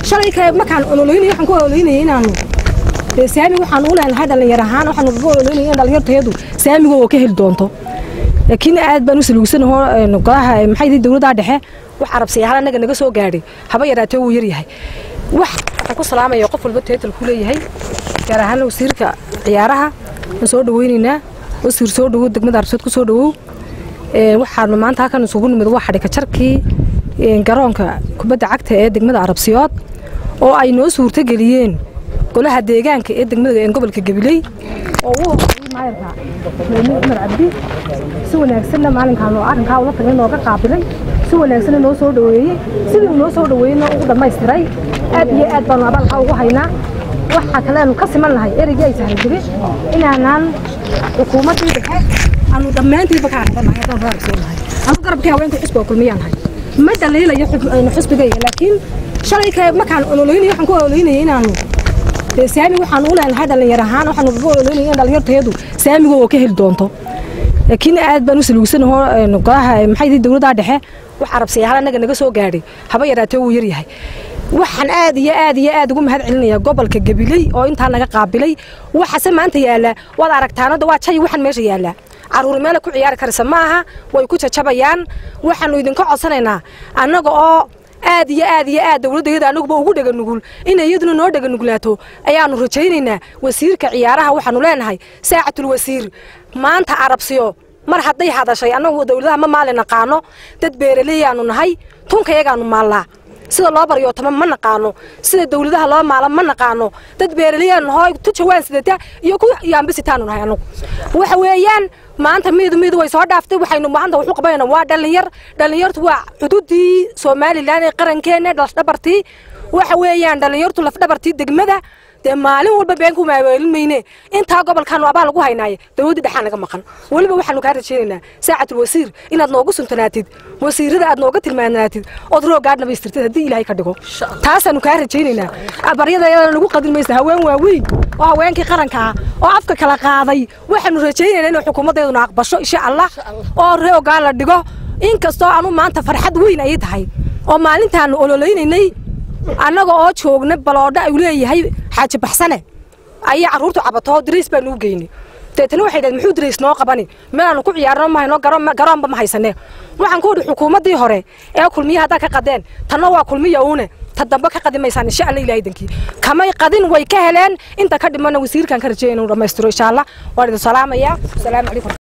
shalay kale markaan ololoynay waxaan ku ololoynayay inaanu dee saami waxaan u leenahay dhallinyar ahaan waxaan uga ololoynayay in dhallinyartayadu saamiga oo ka heli doonto laakiin aad baan u saluugsanahoo golaha maxay yihiin dowladda dhexe wax carabsiyahaan annaga naga soo gaadhay haba yaraatee wuu yaryahay wax waxaan ku salaamaya qof walba teetal ku leeyahay gaar ahaan wasiirka ciyaaraha waan soo dhaweynaynaa wasiir soo dhawow degmada arabsiyood ku soo dhawow waxaanu maanta halkan isugu nimid waa xadhika jarkii garoonka kubadda cagta ee degmada arabsiyood oo ay noo suurtogeliyeen golaha deegaanka ee degmada gobolka gabiley oo u horeeyey maayarka meymuun cumar cabdi si wanaagsanna maalinkaan oo arrinkaa ula tagay nooga qaabilay si wanaagsanna noo soo dhaweeyey sidii uu noo soo dhaweeyeyna ugu dhammaystiray aad iyo aad baanu abaalkaa ugu haynaa waxaa kale aanu ka siman nahay ereygii ay sahlan jirin inaanaan xukuumaddii dhexe aanu dhammaantiiba ka araganahay haddaan reer soo nahay anu garabkii haweenkii xusbiga kulmiyaan nahay ma dhaliilayo xusbigayga laakiin shalay kale markaan ololoynay waxaan ku ololoynayay inaanu dee saami waxaan u leenahay dhallinyar ahaan waxaan uga ololoynayay in dhallinyartayadu saamiga oo ka heli doonto laakiin aad baan u saluugsanahoo golaha maxay yihiin dowladda dhexe wax carabsiyahaan annaga naga soo gaadhay haba yaraatee wuu yaryahay waxaan aad iyo aad iyo aad ugu mahad celinaya gobolka gabiley oo intaa naga qaabilay waxase maanta yaalla waad aragtaanada waa jay waxaan meesha yaallaa caruur meela ku ciyaari karaysa ma aha way ku jajabayaan waxaanu idinka codsanaynaa annaga oo aad iyo aad iyo aad dowladdayada annaguba ugu dhega nugul inay iyaduna noo dhega nuglaato ayaanu rajaynaynaa wasiirka ciyaaraha waxaanu leenahay saacatul wasiir maanta arabsiyo mar hadday hadashay annagu dowladaha ma maali naqaano dad beeraleeyaanu nahay tunkayagaanu maallaa sida loo baryootama ma naqaano sida dowladaha loo maala ma naqaano dad beeraleyaan nahoo tu jawaan sidata iyo ku yaambisitaanu nahay annagu waxa weeyaan maanta miidu miidu way soo dhaaftay waxaynu maanta waxu qabanayna waa dhallinyar dhallinyartu waa cududii somalilan ee qarankeena lafdhabartii waxa weeyaan dhallinyartu lafdhabartii degmada dee maalin walba beenku maaweelin mayne intaa gobolkaanu abaal lagu haynaaye dowladda dhexaan naga maqan weliba waxaanu kaa rajaynaynaa saacatul wasiir inaad noogu suntanaatid wasiirada aad nooga tilmaanaatid ood roogaad dhamaystirtid haddii ilaahay ka dhigo taasaanu kaa rajaynaynaa baryadayada nagu qadin maysa haween waaweyn oo haweenkii qaranka ah oo afka kala qaaday waxaanu rajaynaynaa inay xukuumaddeeduna aqbasho insha allah oo roogaa la dhigo inkastoo anu maanta farxad weyn ayay tahay oo maalintaanu ololeynaynay annaga oo joogna baloodho ay leeyahay xaaji baxsane ayaa carruurtu cabato dariis baanu u geynay deetana waxay dhaheen muxuu dariis noo qabani meelaanu ku ciyaarno ma hayno garoonba ma haysane waxaan ku idhi xukuumaddii hore ee kulmiya haddaa ka qadeen tanna waa kulmiya uune ta dambe ka qadi maysaan insha alla ilahay dankii kamay qadin way ka heleen inta ka dhimana wasiirkan ka rajaya inuu dhammaystiro insha allah waan idin salaamayaa asalaamu calaykum